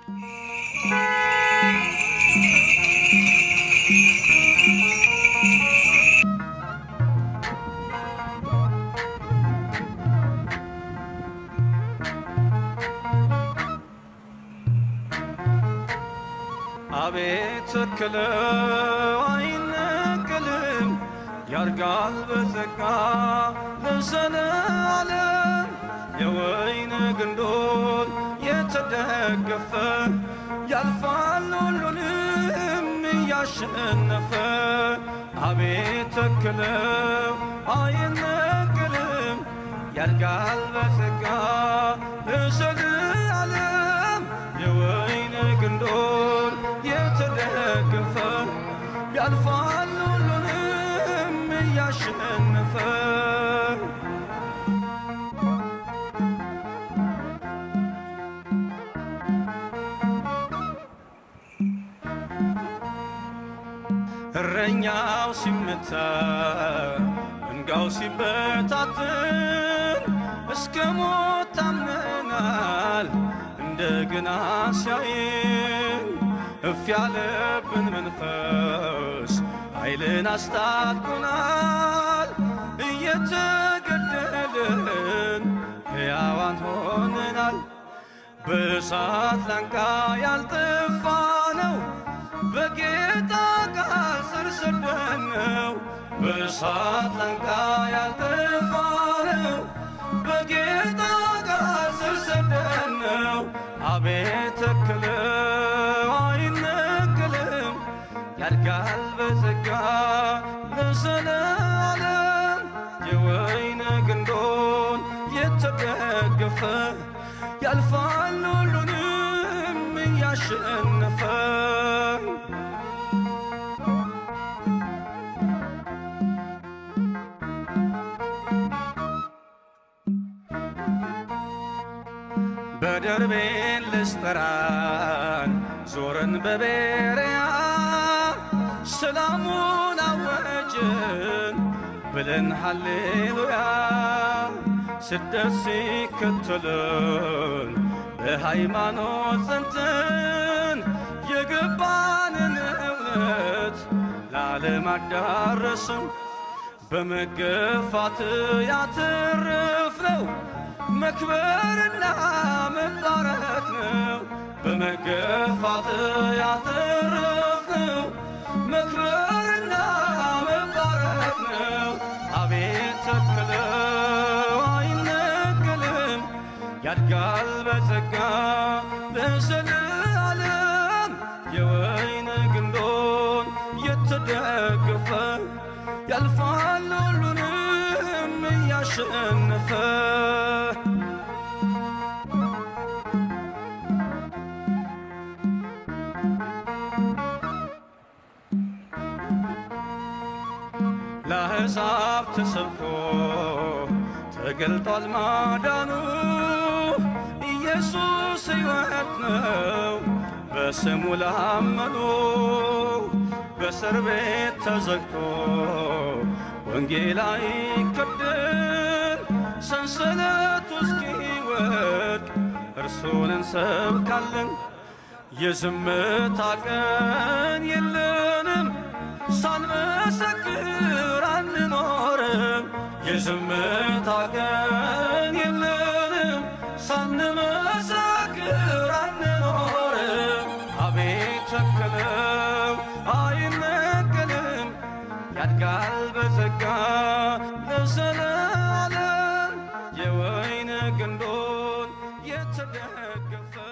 አቤት ተክለው አይነቀልም ያርጋል በጸጋ ለዘለዓለም የወይን ግንዶን የተደገፈ ያልፋል ሁሉንም እያሸነፈ አቤት ተክለው አይነቀልም ያድጋል በጸጋ ለዘለዓለም የወይን ግንዶን የተደገፈ ያልፋል ሁሉንም እያሸነፈ እረኛው ሲመታ መንጋው ሲበታትን እስከ ሞት ታምነናል እንደገና ሲያይን እፍ ያለብን መንፈስ ኃይልን አስታጥቆናል እየተገደልን ሕያዋን ሆነናል በእሳት ላንቃ ያልጠፋ ነው በጌታ ቃል ስር ሰደነው በእሳት ላንቃ ያልጠፋ ነው በጌታ ቃል ስር ሰደነው አቤት ተክለው አይነቅልም ያድጋል በጸጋ ለዘለዓለም የወይን ግንዶን የተደገፈ ያልፋል ሁሉንም እያሸነፈ በደርቤን ልስጠራን ዞርን በቤርያ ሰላሙን አወጅን ብለን ሃሌሉያ ስደት ሲከተልን በሃይማኖት ጸንተን የገባንን እውነት ለዓለም አዳረስን በመገፋት ያተረፍነው መክበርና መባረክ ነው። በመገፋት ያተረፍነው መክበርና መባረክ ነው። አቤት ተክለው አይነቀልም ያድጋል በጸጋ ለዘለዓለም የወይን ግንዶን የተደገፈ ያልፋል ሁሉንም እያሸነፈ ለአሕዛብ ተሰብኮ ተገልጧል ማዳኑ ኢየሱስ ሕይወት ነው በስሙ ላመኑ በእስር ቤት ተዘግቶ ወንጌል አይከደን ሰንሰለቱ እስኪወድቅ እርሱን እንሰብካለን። የዝምታ ቀን የለንም ሳንመሰክር አንኖርም። የዝምታ ቀን የለንም ሳንመሰክር አንኖርም። አቤት ተክለው አይነቀልም ያድጋል በጸጋ ለዘለዓለም የወይን ግንዶን የተደገፈ